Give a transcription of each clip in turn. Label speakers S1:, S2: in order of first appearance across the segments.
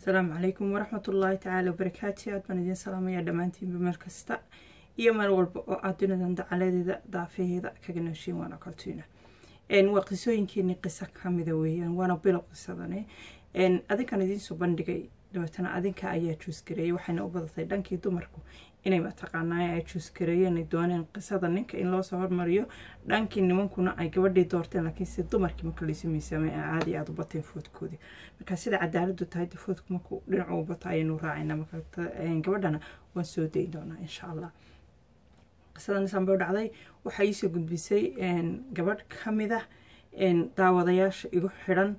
S1: asalaamu calaykum waraxmat ullaahi tacaala wabarakaatu aad baan idiin salaamaya dhammaantiinba meel kasta iyo meel walba oo aad dunidan dacaladeeda daafaheeda kaga nooshiin waana kaltuina waa qisooyinkeeni qiso kamida weeyaan waana bilow qisadani adinkan idiinsoo bandhigay dabeetana adinka ayaa juusgareeyay waxayna u badatay dhankii dumarku inay mataqaanaa ay juusgareeyeen ay dooneen qisada ninka in loosoo hormariyo dhankii nimankuna ay gabadhii doorteen laakiin si dumarkii marka laysu miisaamay ay caadi aada u bateen foodkoodii marka sida cadaaladu tahay de foodku markuu dhinacu u bato ayaynu raacayna marka gabadhana waan soo dayn doonaa insha allah qisadan isanbay u dhacday waxaa iisoo gudbisay gabadh ka mid ah daawadayaasha igu xidhan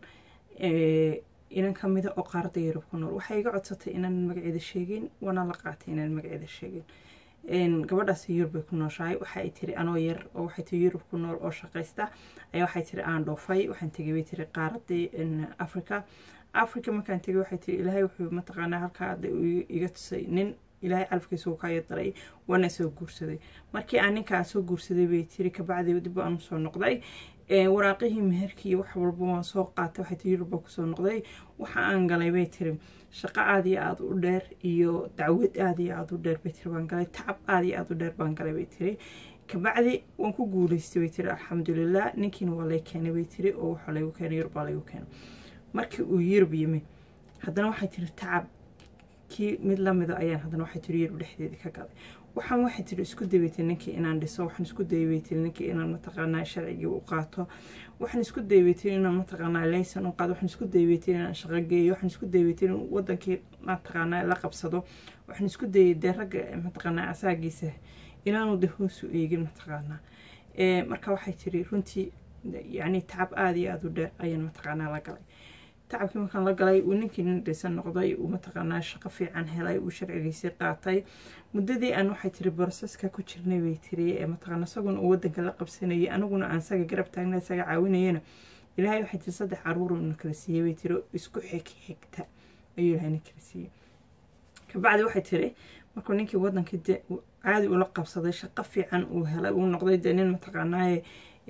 S1: inan ka mida oo qaaradda yurub ku nool waxay iga codsatay inaan magaceeda sheegin waana la qaatay inaan magaceeda sheegin gabadhaas yurub bay ku nooshahay waxa ay tiri anoo yar oo waxay tiri yurub ku nool oo shaqaysta ayaa waxay tiri aan dhoofay waxaan tegay bay tiri qaaraddii africa africa markaan tegay waxay tiri ilaahay wuxuu mataqaanaa halkaa iga tusay nin ilaahay calafkiisa uu kaayo daray waana soo guursaday markii aan ninkaa soo guursaday bay tiri kabacdi dib aan usoo noqday waraaqihii meherkii wax walba waan soo qaatay waxay tiri yurubba kusoo noqday waxa aan galay bay tiri shaqo aada iyo aada u dheer iyo dacwad aada iyo aada u dheer bay tiri baan galay tacab aada iyo aada u dheer baan galay bay tiri kabacdi waan ku guuleystay bay tiri alxamdulilah ninkiina waa lay keenay bay tiri oo waxa laygu keenay yurub baa laygu keenay markii uu yurub yimi haddana waxay tiri tacab kii mid lamida ayaan haddana waxay tiri yurub dhexdeedii ka galay waxaan waxay tiri isku daybaytay ninkii inaan dhiso waxaan isku daybaytay ninkii inaan mataqaanaa sharcigii u qaato waxaan isku daybaytay inaan mataqaanaa laysan u qaado waxaan isku daybaytay inaan shaqo geeyo waxaan isku daybaytay in wadankii mataqaanaa la qabsado waxaan isku dayay dee ragga mataqaanaa asaagiisa inaanu de hoosu eegin mataqaanaa marka waxay tiri runtii yacni tacab aada iyo aada u dheer ayaan mataqaanaa la galay tacabkii markaan la galay uu ninkii nin dhisan noqday uu mataqaanaa shaqo fiican helay uu sharcigiisii qaatay muddadii aan waxay tiri broseska ku jirnay bay tiri ee mataqaana isaguna uu wadanka la qabsanayay aniguna aan saga garab taagna isaga caawinayana ilaahay waxay tiri saddex caruur na kala siiyey bay tiri isku xig xigta ayuu ilaahay na kala siiyey kabacdi waxay tiri markuu ninkii wadankii de caadi ula qabsaday shaqo fiican uu helay uu noqday dee nin mataqaanaaye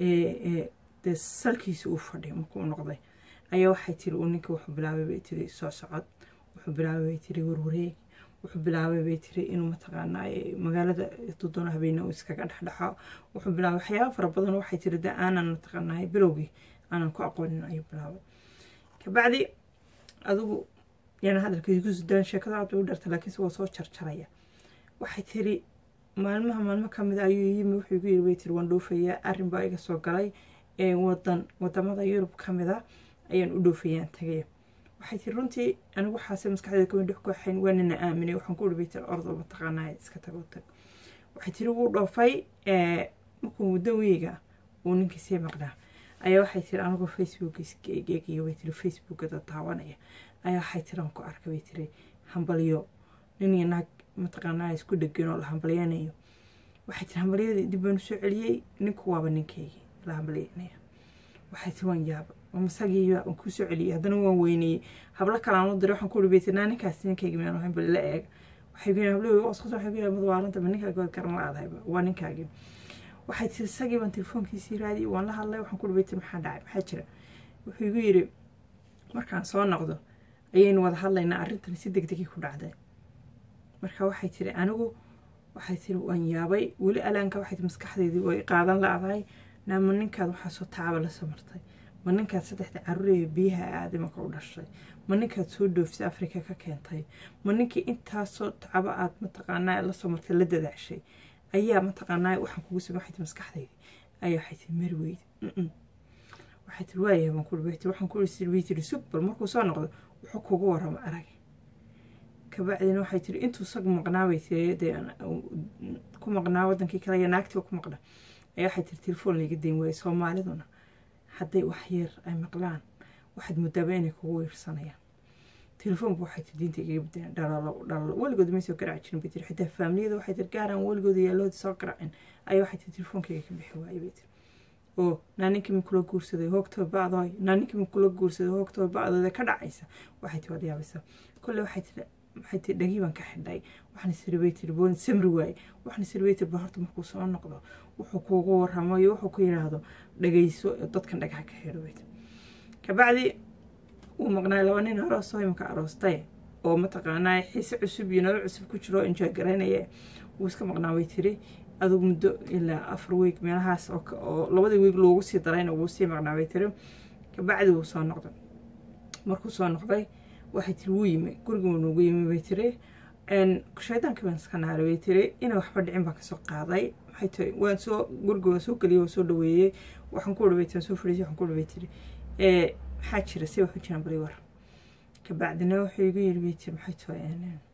S1: dee salkiisa uu fadhiy markuu noqday ayaa waxay tiri uu ninkii wuxuu bilaabay bay tiri soo socod wuxuu bilaabay bay tiri warwareeg wuxuu bilaabay bay tiri inuu mataqaanaa magaalada dudoona habeene uu iskaga dhexdhexo wuxuu bilaabay waxyaaba fara badan waxay tiri de aanan mataqaanaa bilowgii aanan ku aqoonin ayuu bilaabay kabacdi adigu yana hadalkiisa ku sudaan sheekada aad bay u dharta laakiinse waa soo jarjaraya waxay tiri maalmaha maalmo kamid ayuu yimi wuxuu igu yiri bay tiri waan dhoofayaa arrin baa iga soo galay wadan wadamada yurub kamid a ayaan u dhoofayaan tagaya waxay tiri runtii anigu waxaase maskaxdeeda kama dhex ku axayn waa nina aaminay waxaan ku dhibi tiri ordo mataqaanaa iska tago tag waxay tiri wuu dhoofay markuu muddo weyga uu ninkii sii maqnaa ayaa waxay tiri anigoo facebookgeegiyo bay tiri facebookada daawanaya ayaa waxay tiri aan ku arkay bay tiri hambalyo nin iyo naag mataqaanaa isku dhegan oo la hambalyanayo waxay tiri hambalyadii dib baan usoo celiyey ninku waaba ninkaygii la hambalyanaya waxay tiri waan yaaba masagiiba aan kusoo celiyay haddana waan weyneyey hablo kale aan u diray waxaan ku dhibi tiri naa ninkaas ninkayga miyaan ahayn bal la eeg waxay ku hablo wasqas waxay ku yahay madwaalanta ma ninkaaga waad garan la-adahayba waa ninkaagii waxay tiri isagii baan telefoonkiisii raadiyay waan la hadlay waxaan ku dhibi tiri maxaa dhacay maxaa jira wuxuu igu yiri markaan soo noqdo ayaynu wada hadlaynaa arrintan si deg degay ku dhacday marka waxay tiri anigu waxay tiri waan yaabay weli alaanka waxay tiri maskaxdeydii way qaadan la-dahay naama ninkaad waxaasoo taaba la samartay ma ninkaad saddexda caruuree biyaha aadamaka u dhashay ma ninkaad soo dhoofisay afrika ka keentay ma ninkii intaasoo tacabo aad mataqaanaa la soo martay la dadaashay ayaa mataqaanaa waxaan kugu samey waxay tiri maskaxdaydi ayaa waxay tiri marweyd waxay tiri waayahay baan kuhi tiri waxaan kuhi way tiri sug bal markuu soo noqdo wuxuu kugu waramo arag kabacdina waxay tiri intuu sag maqnaa bay tiri dee ku maqnaa wadankii kale iyo naagtii ku maqna ayaa waxay tiri telefoon layga dayn waayey soomaaliduna hadday wax yar ay maqlaan waxaad muddaaba inay kugu weersanayaan telefoonku waxay tiri diinta igaga badeen dhalalo dhalalo weligood may soo garaaci jirin bay tiri xitaa faamiliyada waxay tiri gaaraan weligooda yaalooda soo garaacin ayaa waxay tiri telefoonkayga ka bixi waayey bay tiri oo naaninkii mi kula guursaday hoogtoo bacdooy naaninkii mi kula guursaday hoogtoo bacdooda ka dhacaysa waxay tiri waad yaabaysaa kolle waxay tiri waxay tiri dhagii baan ka xidhay waxaan isiri bay tiri boon samri waaye waxaan isiri bay tiri bahorta markuu soo noqdo wuxuu kuugu waramo iyo wuxuu ku yidhaahdo dhagayso dadkan dhagaxa ka xidho bay tiri kabacdi wuu maqnaay laba nin aroosoo imika aroostay oo mataqaanaa xiise cusub iyo nolol cusub ku jiro enjoy garaynaya wuu iska maqnaa bay tiri adugu muddo ilaa afar weeg meelahaas oo labadii weeg loogu sii darayna wuu sii maqnaa bay tiri kabacdi wuu soo noqday markuu soo noqday waxay tiri wuu yimi guriga nuugu yimi bay tiri shaydaanka baan iska naaray bay tiri inay waxba dhicin baan kasoo qaaday maxay tiri waan soo guriga waan soo geliyay waan soo dhaweeyey waxaan ku dhaway tiri soo fadhiisay waxaan ku dhaway tiri maxaa jira si wax u jiraan bari war kabacdina wuxuu igu yiri bay tiri maxay tahay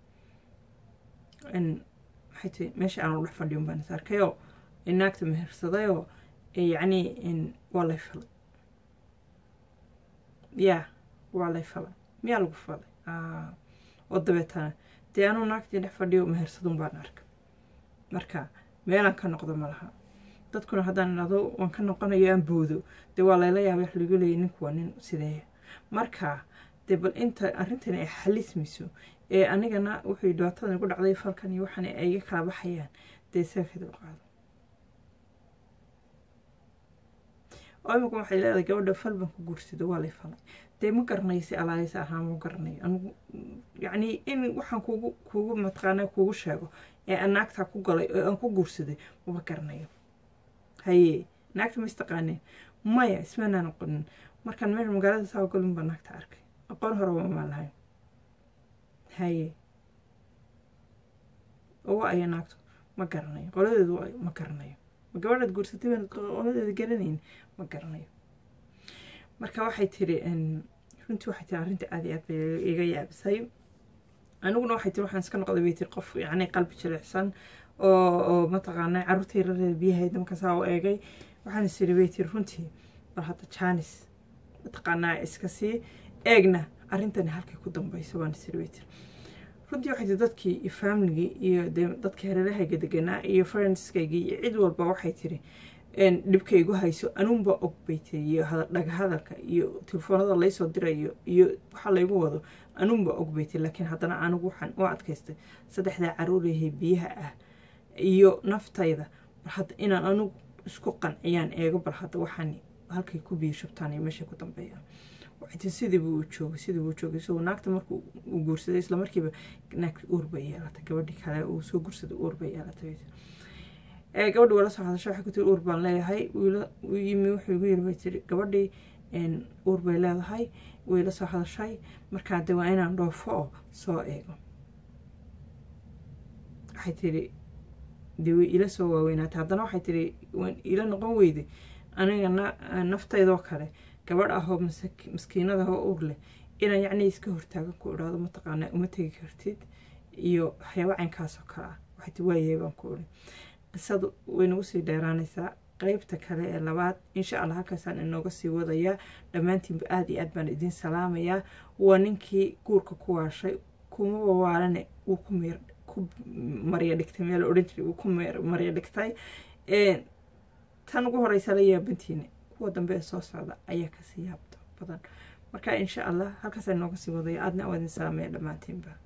S1: maxay tahay meesha aan dhex fadhiyo baan is arkayoo naagta mehersadayoo yacni waa lay falay yaa waa lay falay miyaa lagu falay oo dabeetana dee anuu naagtii dhex fadhiyo mehersadun baan arkay marka meelaan ka noqdo ma laha dadkuna haddaan idhahdo waan ka noqonayo aan boodo dee waa layla yaabay wax lagu leeyay ninku waa nin sideeya marka dee bal inta arrintani ay xalismayso ee anigana wuxuu dhibaatadan igu dhacday falkan iyo waxan ay iga kala baxayaan dee seefeeda u qaado oo imika waxay leedahay gabadha fal baan ku guursado waa lay falay dee ma garanayo si alaaysa ahaa ma garanayo anigu yacni in waxaan kuugu kuugu mataqaanaa kuugu sheego ee aan naagtaa ku galay oo aan ku guursaday maba garanayo haye naagta ma istaqaaneen maya ismaanaa noqonin markaan meel magaalada saa galin baa naagta arkay aqoon hore wamaa lahayn haye oo wa aya naagtu ma garanayo qoladeedu ma garanayo ma gabadhaad guursatay baan qoladeeda garanayn ma garanayo marka waxay tiri runtii waxay tiri arrinta aad iyo aad bay iga yaabisay aniguna waxay tiri waxaan iska noqday bay tiri qof yacni qalbi jilicsan oo oo mataqaanaa carruurtii rareeda biyahayd markaasaa u eegay waxaan is tiri bay tiri runtii bal hadda jaanis mataqaanaa iska sii eegna arrintani halkay ku dambayso baan is tiri bay tiri runtii waxay tiri dadkii iyo faamiligii iyo dee dadka hareerahayga deganaa iyo friendskaygii iyo cid walba waxay tiri dhibka igu hayso anuunba og bay tiri iyo dhaga hadalka iyo telefoonada laysoo dirayo iyo waxa laygu wado anuunba og bay tiri laakiin haddana anigu waxaan u adkaystay saddexdaa caruurahay biyaha ah iyo naftayda bal hadda inaan anigu isku qanciyaan eego bal hadda waxaan halkay ku biyo shubtaan iyo meeshay ku dambeeyaan waxay sidiiba uu joogay sidiiba uu joogay isagoo naagta markuu uu guursaday isla markiiba naagta uur bay yeelatay gabadhii kale uu soo guursaday uur bay yeelatay gabadhi waa la soo hadashay waxay ku tiri uur baan leeyahay wiila u yimi wuxuu igu yiri bay tiri gabadhii uur bay leedahay way la soo hadashay markaa de waa inaan dhoofo oo soo eego waxay tiri dee way ila soo waaweynaatay haddana waxay tiri waan ila noqon weyday aniga naftaydoo kale gabadh ahoo maskiinadahoo uur leh inaan yacni iska hortaagan ku idhaahdo mataqaanaa uma tegi kartid iyo waxyaaba caynkaasoo kale ah waxay tiri waayahay baan ku idhi qisadu way nagu sii dheeraanaysaa qeybta kale ee labaad insha allah halkaasaan inooga sii wadayaa dhammaantiinba aada iyo aad baan idiin salaamayaa waa ninkii guurka ku waashay kuma wawaalane wuu ku meer ku marya dhigtay meel odhan jiray wuu ku marya dhigtay tan ugu horeysa la yaabantiina kuwa dambe ee soo socda ayaa kasii yaabta badan marka insha allah halkaasaan inooga sii wadaya aadna waa idin salaamaya dhammaantiinba